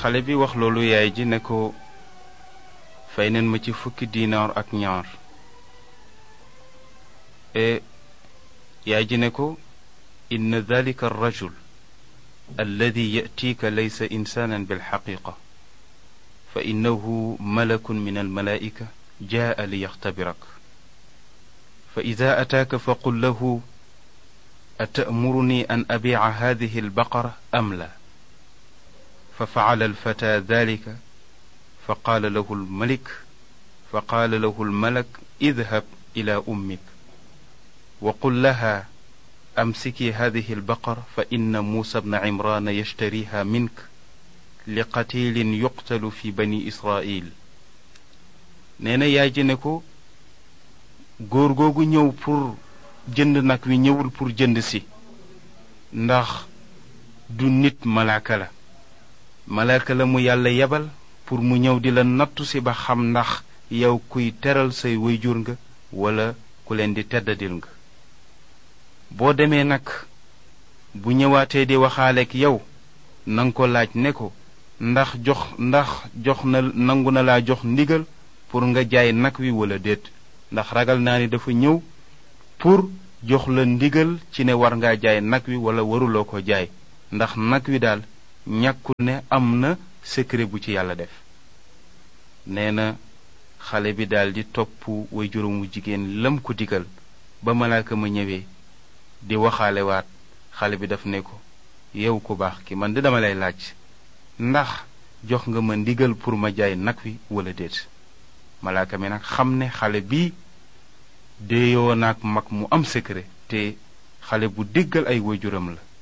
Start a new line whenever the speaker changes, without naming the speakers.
xale bi wax loolu yaay ji ne ko fay neen ma ci fukki diinaar ak ñaar e yaay ji ne ko inna dalika arrajul alladi yatiika laysa insaanan bilxaqiqa fa innahu malakun min almalaa'ika jaa li yaxtabirak fa ida ataaka faqul lahu atamuruni an abiica hadihi albaqara am la fa facala alfata dalika fa qaala lahu almalik fa qaala lahu almalak idhab ila ummik wa qul laha amsiki hadihi albaqara fa inna muusa bna cimraana yashtariha mink li qatilin yuqtalu fi bani israil nee na yaay ji ne ko góor googu ñëw pour jënd nag wi ñëwul pour jënd si ndax du nit malaaka la malaaka la mu yàlla yebal pour mu ñëw di la nattu si ba xam ndax yow kuy teral say wayjur nga wala ku leen di teddadil nga boo demee nag bu ñëwaatee di waxaaleek yow nanga ko laaj ne ko ndax jox ndax jox na nangu na laa jox ndigal pour nga jaay nag wi wala déet ndax ragal naa ni dafa ñëw pour jox la ndigal ci ne war ngaa jaay nag wi wala waruloo ko jaay ndax nag wi daal ñàkkul ne am na secret bu ci yàlla def nee na xale bi daldi topp way juróomu jigéen lam ko digal ba malaaka ma ñëwee di waxaalewaat xale bi daf ne ko yow ku baax ki man di dama lay laaj ndax jox nga ma ndigal pour ma jaay nag wi wala déet malaaka mi nag xam ne xale bi déeyoo naag mag mu am secret te xale bu déggal ay waajuram la